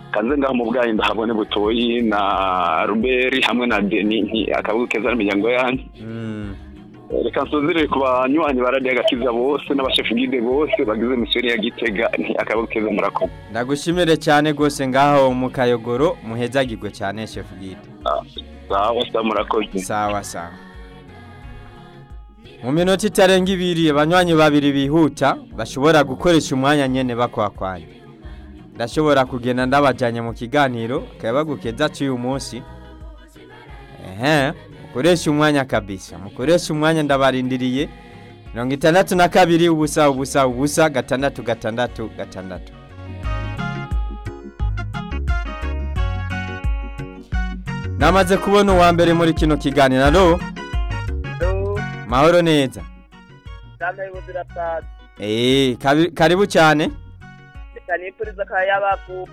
kanze ngaho mu bwayi ndahabone butoyi na ruberi hamwe na deni nti akabuga keza n'imiryango yanyu Mm. reka nsuzire ku banywanyi ba radiyo agakiza bose n'abashefu gide bose bagize misiyoni ya gitega nti akabuga keza murakoze ndagushimire cyane rwose ngaho mu kayogoro muhezagirwe cyane shefu gide sawa sawa murakoze sawa sawa mu minota itarenga ibiri abanywanyi babiri bihuta bashobora gukoresha umwanya nyene bakwakwanya ndashobora kugenda ndabajanye mu kiganiro kayabagukeza cy'uyu munsi ehe mukoresha umwanya kabisa mukoresha umwanya ndabarindiriye mirongo itandatu na kabiri ubusa ubusa ubusa gatandatu gatandatu gatandatu namaze kubona uwa mbere muri kino kiganiro alo mahoro neza Dame buzira tatu. Eh, kabi- karibu cyane Reka nipuriza akayabagu.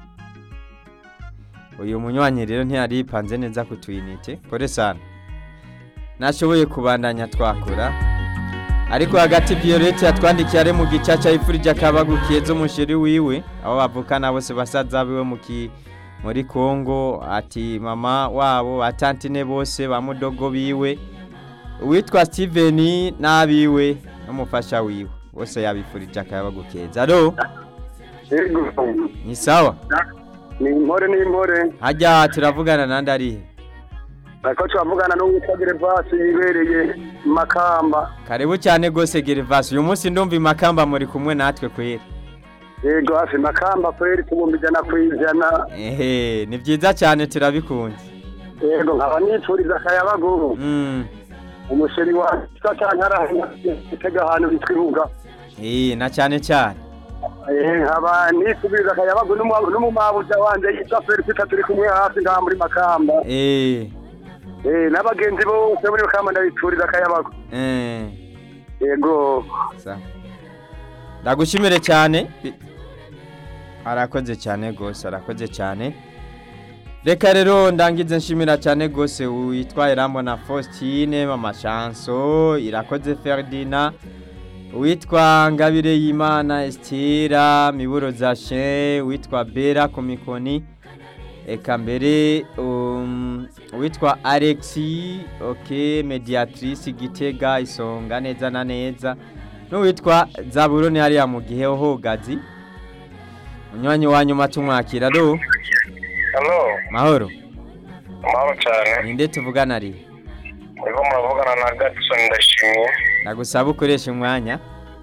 uyu munywanyi rero ntiyari yipanze neza ku tuyinite kore sana nashoboye kubandanya twakura ariko hagati violette yatwandikiye ari mu gicaca yifurije akabagukiye zo mushiri wiwe abo bavukana bose basaza biwe mu ki muri Kongo ati mama wabo batantine bose ba mudogo biwe uwitwa Steven n'abiwe n'umufasha wiwe bose yabifurije akabagukeza alo yego ni sawa ni impore ni impore hajya turavugana nandi arihe ariko turavugana n'uwitwa gerevasi yibereye makamba karibu cyane rwose gerivasi uyu munsi ndumva imakamba muri kumwe natwe kwera yego hafi makamba kweri tubumba ijana ku ijana ehe ni byiza cyane turabikunze yego nkaba nifuriza akayabagu Mm, umusheri wa satankara gitega ahantu bitwa ibuga eh, na cyane cyane Eh, nkaba nifuriza akayabagu n'umu- n'umumabuja wanje yitwa felicita turi kumwe hafi ngaha muri makamba Eh, Eh, n'abagenzi bose muri makamba ndabifuriza akayabagu eh, yego sawa. ndagushimire cyane Bi- arakoze cyane rwose arakoze cyane reka rero ndangize nshimira cyane rwose witwa irambona faustine mama chanso irakoze ferdina uwitwa ngabire y'imana estira miburo zashe uwitwa bera ku mikoni eka mbere um, uwitwa alexi ok mediatrice gitega isonga neza na neza n'uwitwa zaburoni hariya mu gihe hogazi unywanyi wa nyuma tumwakira ro halo mahoro amahoro cyane ninde tuvugana ari muriko muravugana na gatson ndashimye nagusaba ukoresha umwanya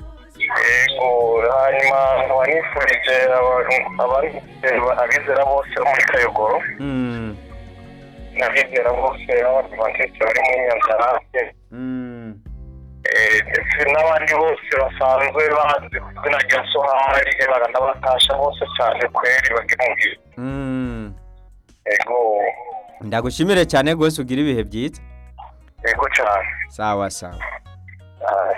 yego hanyuma wanifurije abizera bose bo muri kayogoro Mm, n'abizera bose b'abadivantisite bari muri nyanzarake mm, ndetse n'abandi bose basanzwe bazi ku izina rya sohari baranabatasha bose cyane kweri bagira umubiri mm. yego ndagushimire cyane rwose ugira ibihe byiza yego cyane sawa sawa Ah.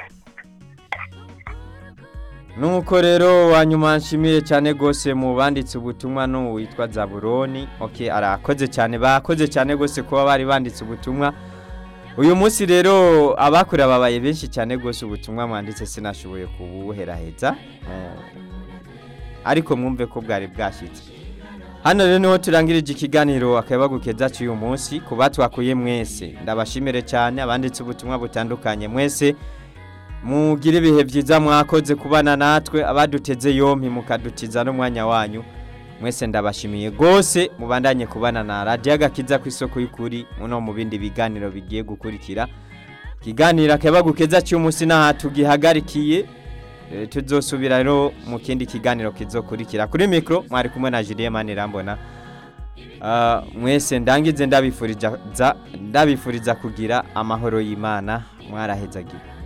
nuko rero wanyuma nshimiye cyane rwose mu banditse ubutumwa n'uwitwa zaburoni ok arakoze cyane bakoze cyane rwose kuba bari banditse ubutumwa uyu munsi rero abakure babaye benshi cyane rwose ubutumwa mwanditse sinashoboye kubuheraheza Eh, ariko mwumve ko bwari bwashyitse hano rero niho turangirije ikiganiro akabagukeza cy'uyu munsi ku batwakuye mwese ndabashimire cyane abanditse ubutumwa butandukanye mwese mugire ibihe byiza mwakoze kubana natwe abaduteze yompi mukadutiza n'umwanya wanyu mwese ndabashimiye rwose mubandanye kubana na radiyo agakiza ku isoko y'ukuri muno mu bindi biganiro bigiye gukurikira ikiganiro akabagukeza cy'umunsi n'aha tugihagarikiye Eh, tuzosubira rero mu kindi kiganiro kizokurikira kuri mikoro mwari kumwe na Julien Manirambona Ah, mwese ndangize ndabifuriza ndabifuriza kugira amahoro y'Imana mwarahezagira